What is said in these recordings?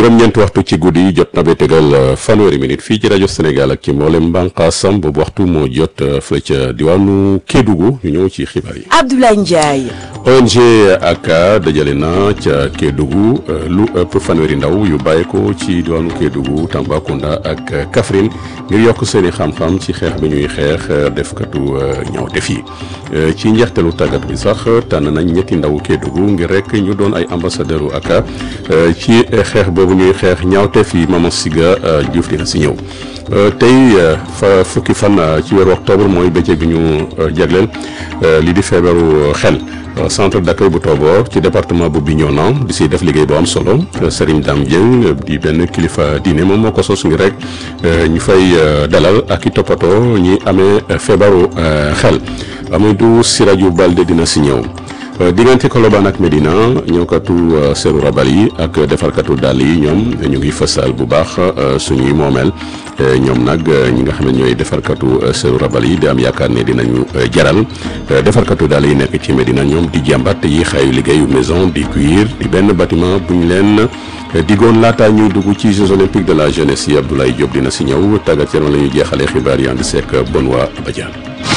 juróom-ñeenti waxtu ci guddi jot na ba tegal fanweeri minute fii ci rajo Sénégal ak ci mboolem mbànqaasam boobu waxtu moo jot fële ca diwaanu Kédougou ñu ñëw ci xibaar yi. Abdoulaye Ndiaye. ONG ACCA dajale na ca Kédougou lu ëpp fanweeri ndaw yu bàyyeekoo ci diwaanu Kédougou Tambacounda ak Kaffrine ngir yokk seen i xam-xam ci xeex bi ñuy xeex defkatu ñaawteef yi ci njeextalu tàggat bi sax tànn nañ ñetti ndaw Kédougou ngir rek ñu doon ay ambassadeur u ACCA ci xeex boobu ñuy xeex ñaawteef yi Mama Siga Diouf dina si ñëw tey fa fukki fan ci weeru octobre mooy bëccëg bi ñu jagleel lii di feebaru xel centre d'accueil bu Tobor ci département bu Bignona di si def liggéey bu am solo Serigne Dame Dieng di benn kilifa diine moom moo ko sos ngir rek ñu fay dalal ak i toppatoo ñi amee feebaru xel Amadou Siraju Balde dina si ñëw. diggante Colobane ak Medina ñëwkatu seeru rabal yi ak defarkatu dàll yi ñoom ñu ngi fësal bu baax suñuy moomeel ñoom nag ñi nga xam ne ñooy defarkatu seeru rabal yi di am yaakaar ne dinañu jaral defarkatu dàll yi nekk ci Medina ñoom di jàmbat yi xayu liggéeyu maison di cuir di benn bâtiment bu ñu leen digoon laata ñuy dugg ci Jeux olympiques de la jeunesse yi Abdoulaye Diop dina si ñëw tàggat yaram la ñuy jeexalee xibaar yi ànd seek Benoît Badiane.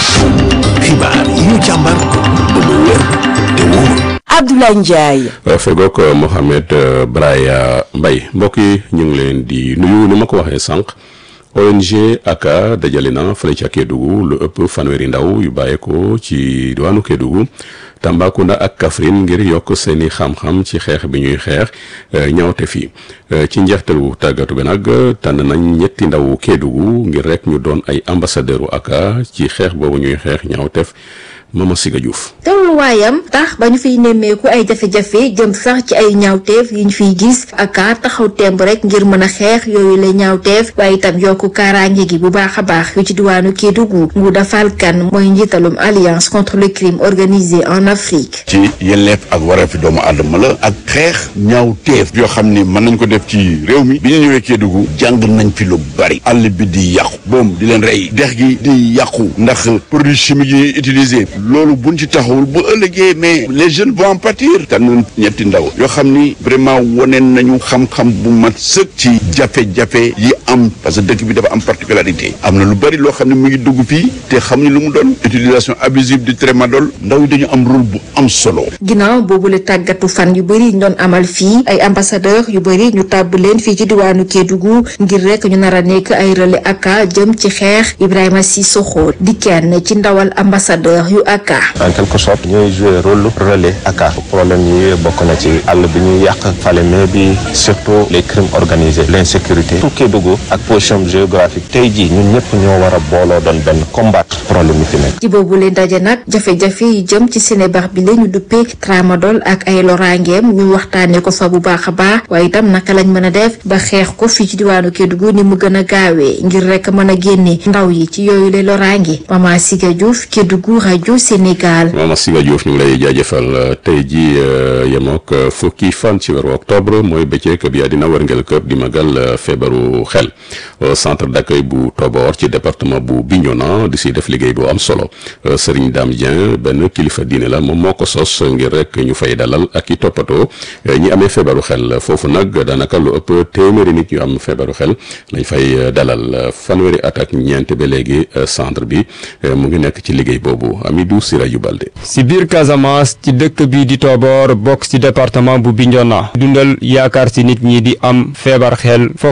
xibaar yi ñu càmbar ba mu wér te wóor. Abdoulaye Ndiaye. fegook Mohamed Braya Mbaye mbokk yi ñu ngi leen di nuyu ni ma ko waxee sànq ONG ACCA dajale na fële ca Kédougou lu ëpp fanweeri ndaw yu bàyyeekoo ci diwaanu Kédougou Tambacounda ak Kaffrine ngir yokk seeni xam-xam ci xeex bi ñuy xeex ñaawte fii ci njeextalu tàggatu bi nag tànn nañ ñetti ndaw Kédougou ngir rek ñu doon ay ambassadeur u ACCA ci xeex boobu ñuy xeex ñaawteef Mama Siga Diouf. tolluwaayam tax ba ñu fiy nemmeeku ay jafe-jafe jëm sax ci ay ñaawteef yi ñu fiy gis ACCA taxaw temb rek ngir mën a xeex yooyu la ñaawteef waaye itam yokku kaaraange gi bu baax a baax yu ci diwaanu Kédougou Ngouda Fall Kane mooy njiitalum alliance contre le crime organisé en Afrique. ci yelleef ak wareefi doomu aadama la ak xeex ñaawteef yoo xam ni mën nañ ko def ci réew mi bi ñu ñëwee Kédougou jàng nañ fi lu bari àll bi di yàqu boom di leen rey dex gi di yàqu ndax produits chimiques yi utilisé loolu buñ ci taxawul bu ëllëgee mais les jeunes vont en pâtir tànn ñetti ndaw yoo xam ni vraiment woneen nañu xam-xam bu mat sëkk ci jafe-jafe yi am parce que dëkk bi dafa am particularité am na lu bari loo xam ne mu ngi dugg fii te xamuñu lu mu doon utilisation abusive du tramadol ndaw yi dañu am rôle bu am solo. ginnaaw boobule tàggatu fan yu bëri ñu doon amal fii ay ambassadeur yu bëri ñu tàbb leen fii ci diwaanu Kédougou ngir rek ñu nar a nekk ay relais ACCA jëm ci xeex Ibrahima Sissoko di kenn ci ndawal ambassadeur yu ACCA. en quelque sorte ñooy jouer rôle relais ACCA problème yi bokk na ci àll bi ñuy yàq Falémé bi surtout les crimes organisés l'insécurité tout Kédougou ak position géographique tey jii ñun ñëpp ñoo war a booloo doon benn combattre problème yi fi nekk. ci boobu leen daje nag jafe-jafe yi jëm ci Sénébar bi la ñu duppee tramadol ak ay loraangeem ñu waxtaanee ko fa bu baax a baax waaye itam naka lañ mën a def ba xeex ko fii ci diwaanu Kédougou ni mu gën a gaawee ngir rek mën a génne ndaw yi ci yooyu le loraange Mama Siga Diouf Kédougou rajo Sénégal. Mama Siga Diouf ñu ngi lay jaajëfal tey jii yemook fukki fan ci weeru octobre mooy bëccëg bi àddina wërngël këpp di magal feebaru xel centre d'accueil bu Tobor ci département bu Bignona di si def liggéey bu am solo Serigne Dame Dieng benn kilifa diine la moom moo ko sos ngir rek ñu fay dalal ak i toppatoo ñi amee feebaru xel foofu nag daanaka lu ëpp téeméeri nit ñu am feebaru xel lañ fay dalal fanweeri at ak ñeent ba léegi centre bi mu ngi nekk ci liggéey boobu Amidou Siraju Balde. si biir Casamance ci dëkk bi di Tobor bokk ci département bu Bignona dundal yaakaar si nit ñi di am feebar xel foofu